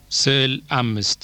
ስዕል አምስት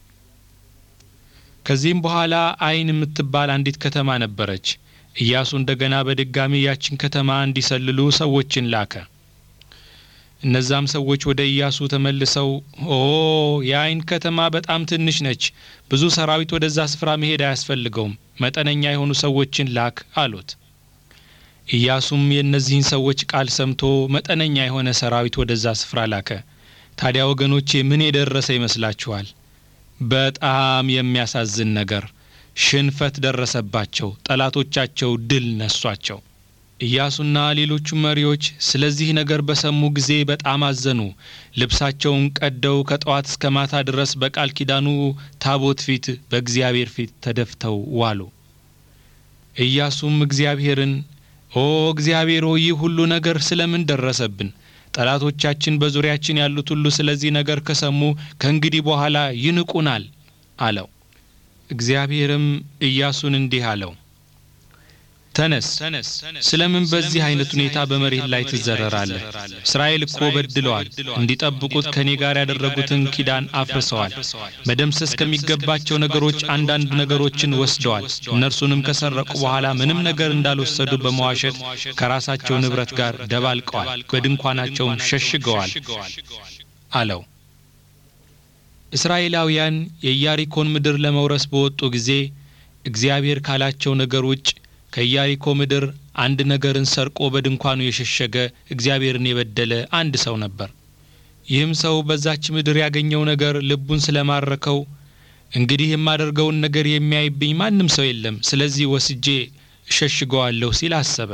ከዚህም በኋላ አይን የምትባል አንዲት ከተማ ነበረች። ኢያሱ እንደገና በድጋሚ ያችን ከተማ እንዲሰልሉ ሰዎችን ላከ። እነዛም ሰዎች ወደ ኢያሱ ተመልሰው ኦ የአይን ከተማ በጣም ትንሽ ነች፣ ብዙ ሰራዊት ወደዛ ስፍራ መሄድ አያስፈልገውም፣ መጠነኛ የሆኑ ሰዎችን ላክ አሉት። ኢያሱም የእነዚህን ሰዎች ቃል ሰምቶ መጠነኛ የሆነ ሰራዊት ወደዛ ስፍራ ላከ። ታዲያ ወገኖቼ ምን የደረሰ ይመስላችኋል? በጣም የሚያሳዝን ነገር፣ ሽንፈት ደረሰባቸው። ጠላቶቻቸው ድል ነሷቸው። ኢያሱና ሌሎቹ መሪዎች ስለዚህ ነገር በሰሙ ጊዜ በጣም አዘኑ። ልብሳቸውን ቀደው ከጠዋት እስከ ማታ ድረስ በቃል ኪዳኑ ታቦት ፊት በእግዚአብሔር ፊት ተደፍተው ዋሉ። ኢያሱም እግዚአብሔርን ኦ እግዚአብሔር ሆይ ይህ ሁሉ ነገር ስለምን ደረሰብን? ጠላቶቻችን በዙሪያችን ያሉት ሁሉ ስለዚህ ነገር ከሰሙ ከእንግዲህ በኋላ ይንቁናል አለው። እግዚአብሔርም ኢያሱን እንዲህ አለው፣ ተነስ፣ ስለምን በዚህ አይነት ሁኔታ በመሬት ላይ ትዘረራለህ? እስራኤል እኮ በድለዋል፣ እንዲጠብቁት ከእኔ ጋር ያደረጉትን ኪዳን አፍርሰዋል። መደምሰስ ከሚገባቸው ነገሮች አንዳንድ ነገሮችን ወስደዋል። እነርሱንም ከሰረቁ በኋላ ምንም ነገር እንዳልወሰዱ በመዋሸት ከራሳቸው ንብረት ጋር ደባልቀዋል፣ በድንኳናቸውም ሸሽገዋል አለው። እስራኤላውያን የኢያሪኮን ምድር ለመውረስ በወጡ ጊዜ እግዚአብሔር ካላቸው ነገር ውጭ ከኢያሪኮ ምድር አንድ ነገርን ሰርቆ በድንኳኑ የሸሸገ እግዚአብሔርን የበደለ አንድ ሰው ነበር። ይህም ሰው በዛች ምድር ያገኘው ነገር ልቡን ስለማረከው እንግዲህ የማደርገውን ነገር የሚያይብኝ ማንም ሰው የለም፣ ስለዚህ ወስጄ እሸሽገዋለሁ ሲል አሰበ።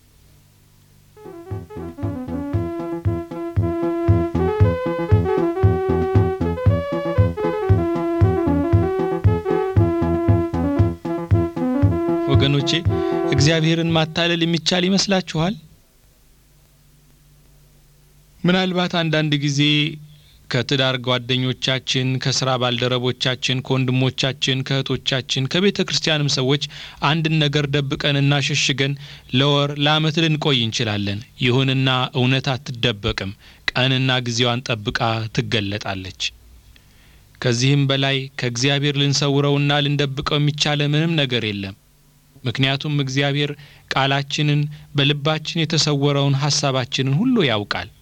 ወገኖቼ እግዚአብሔርን ማታለል የሚቻል ይመስላችኋል? ምናልባት አንዳንድ ጊዜ ከትዳር ጓደኞቻችን፣ ከስራ ባልደረቦቻችን፣ ከወንድሞቻችን፣ ከእህቶቻችን፣ ከቤተ ክርስቲያንም ሰዎች አንድን ነገር ደብቀንና ሸሽገን ለወር ለዓመት ልንቆይ እንችላለን። ይሁንና እውነት አትደበቅም። ቀንና ጊዜዋን ጠብቃ ትገለጣለች። ከዚህም በላይ ከእግዚአብሔር ልንሰውረውና ልንደብቀው የሚቻለ ምንም ነገር የለም። ምክንያቱም እግዚአብሔር ቃላችንን በልባችን የተሰወረውን ሐሳባችንን ሁሉ ያውቃል።